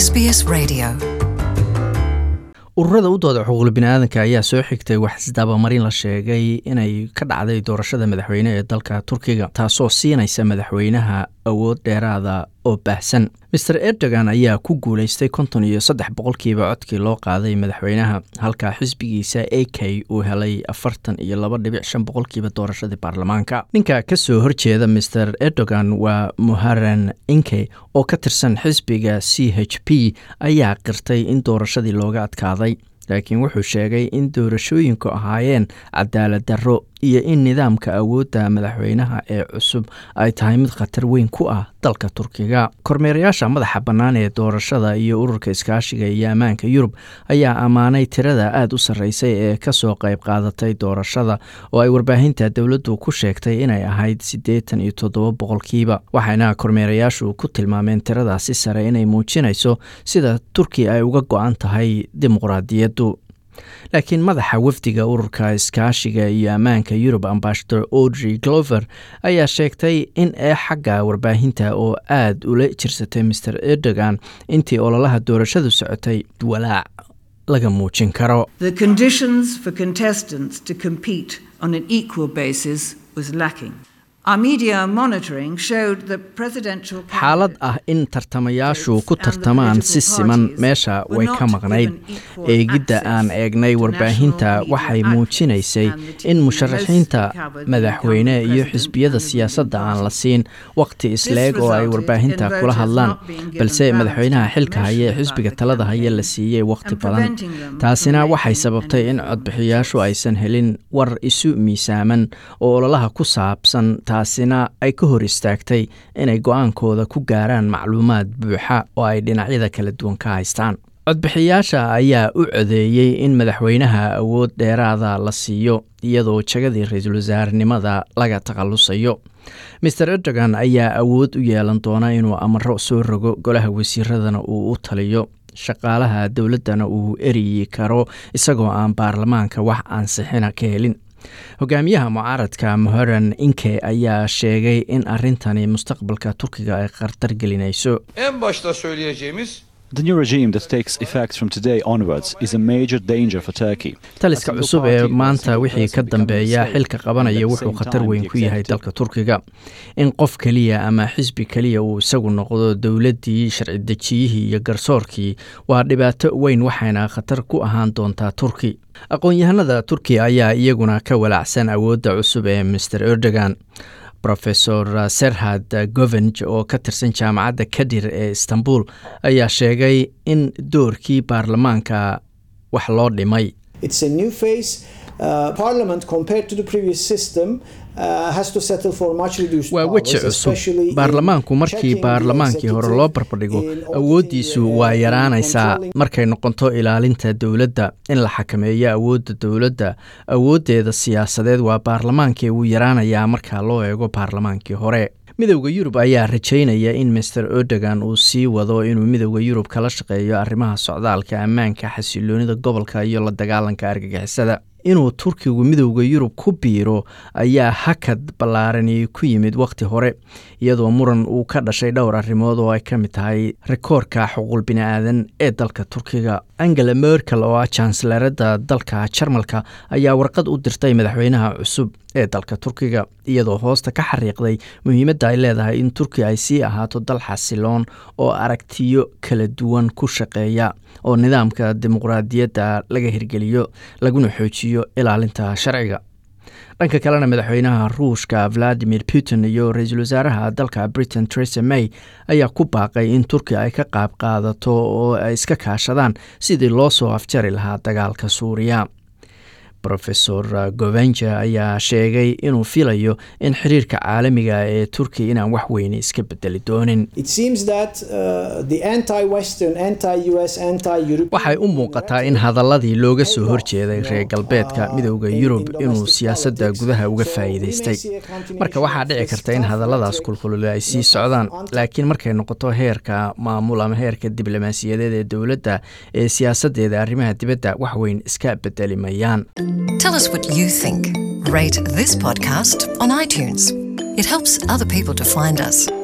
SBS Radio. ururada u dooda xuquuqul biniaadanka ayaa soo xigtay wax isdaabamarin la sheegay inay ka dhacday doorashada madaxweyne ee dalka turkiga taasoo siinaysa madaxweynaha awood dheeraada oo baahsan master erdogan ayaa ku guuleystay konton iyo saddex boqolkiiba codkii loo qaaday madaxweynaha halka xisbigiisa a k uu helay afartan iyo laba dhibic shan boqolkiiba doorashadii baarlamaanka ninka kasoo horjeeda master erdogan waa muharan inke oo ka tirsan xisbiga c h p ayaa qirtay in doorashadii looga adkaaday laakiin wuxuu sheegay in doorashooyinku ahaayeen cadaalad darro iyo in nidaamka awoodda madaxweynaha ee cusub ay tahay mid khatar weyn ku ah dalka turkiga kormeerayaasha madaxa bannaan ee doorashada iyo ururka iskaashiga iyo ammaanka yurub ayaa ammaanay tirada aada u sarreysay ee kasoo qayb qaadatay doorashada oo ay warbaahinta dowladdu ku sheegtay inay ahayd siddeetan iyo toddoba boqolkiiba waxayna kormeerayaashu ku tilmaameen tiradaasi sare inay muujinayso sida turkiya ay uga go-an tahay dimuqraadiyaddu laakiin madaxa wafdiga ururka iskaashiga iyo ammaanka yurub ambasador audrey glover ayaa sheegtay in ee xagga warbaahinta oo aada ula jirsatay master erdogan intii ololaha doorashadu socotay walaac laga muujin karo The conditions for contestants to compete on an equal basis was lacking. Our media monitoring showed that presidential xaalad ah in tartamayaashu ku tartamaan si siman meesha way ka maqnayd eegidda aan eegnay warbaahinta waxay muujinaysay in musharaxiinta madaxweyne iyo xisbiyada siyaasadda aan la siin waqti isleeg oo ay warbaahinta kula hadlaan balse madaxweynaha xilka haya ee xisbiga talada haya la siiyey waqti badan taasina waxay sababtay in codbixiyaashu aysan helin war isu miisaaman oo ololaha ku saabsan taasina ay ka hor istaagtay inay go-aankooda ku gaaraan macluumaad buuxa oo ay dhinacyada kala duwan ka haystaan codbixiyaasha ayaa u codeeyey in madaxweynaha awood dheeraada la siiyo iyadoo jagadii ra-iisul wasaarenimada laga takhalusayo master erdogan ayaa awood u yeelan doona inuu amaro soo rogo golaha wasiiradana uu u taliyo shaqaalaha dowladdana uu eriyi karo isagoo aan baarlamaanka wax ansixina ka helin hogaamiyaha mucaaradka moharan inke ayaa sheegay in arrintani mustaqbalka turkiga ay khatar gelinayso En başta söyleyeceğimiz The new regime that takes effect from today onwards is a major danger for Turkey. taliska cusub ee maanta wixii ka dambeeya xilka qabanaya wuxuu khatar weyn ku yahay dalka turkiga in qof keliya ama xisbi keliya uu isagu noqdo dowladdii sharci dejiyihii iyo garsoorkii waa dhibaato weyn waxayna khatar ku ahaan doontaa turki aqoon-yahanada turkiya ayaa iyaguna ka walaacsan awoodda cusub ee master erdogan rofesor serhad govenj oo ka tirsan jaamacadda kadir ee istanbul ayaa sheegay in doorkii baarlamaanka wax loo dhimay It's a new phase. Uh, Parliament, compared to the previous system, uh, has to settle for much reduced waa powers, weji cusub especially in baarlamaanku markii checking the baarlamaankii hore executive, loo barbardhigo in auditing awooddiisu the, uh, waa in yaraanaysaa controlling- markay noqoto ilaalinta dowladda in la xakameeyo awoodda dowladda awooddeeda siyaasadeed waa baarlamaankii uu yaraanayaa marka loo eego baarlamaankii hore midowda yurub ayaa rajaynaya in master erdogan uu sii wado inuu midowda yurub kala shaqeeyo arrimaha socdaalka ammaanka xasiloonida gobolka iyo la dagaalanka argagixisada inuu turkigu midowda yurub ku biiro ayaa hakad ballaarani ku yimid wakhti hore iyadoo muran uu ka dhashay dhowr arrimood oo ay ka mid tahay rikoorka xuquuq bini'aadan ee dalka turkiga angela merkel oo ah jansalarada dalka jarmalka ayaa warqad u dirtay madaxweynaha cusub ee dalka turkiga iyadoo hoosta ka xariiqday muhiimadda ay leedahay in turkiya ay sii ahaato dal xasiloon oo aragtiyo kala duwan ku shaqeeya oo nidaamka dimuqraadiyadda laga hirgeliyo laguna xoojiyo ilaalinta sharciga dhanka kalena madaxweynaha ruushka valadimir putin iyo ra-iisul wasaaraha dalka britain teresa may ayaa ku baaqay in turkiya ay ka qaab qaadato oo ay iska kaashadaan sidii loo soo afjari lahaa dagaalka suuriya rofesor govenja ayaa sheegay inuu filayo in xiriirka caalamiga ee turkiya inaan wax weyne iska bedeli doonin It seems that uh, the anti-Western, anti-US, anti-European... waxay u muuqataa in hadaladii looga soo horjeeday reer galbeedka midowda yurub inuu siyaasadda gudaha uga faa'iidaystay marka waxaa dhici karta in hadalladaas kulkulule ay sii socdaan laakiin markay noqoto heerka maamul ama heerka diblomaasiyadeed ee dowladda ee siyaasaddeeda arrimaha dibadda wax weyn iska bedeli mayaan Tell us what you think. Rate this podcast on iTunes. It helps other people to find us.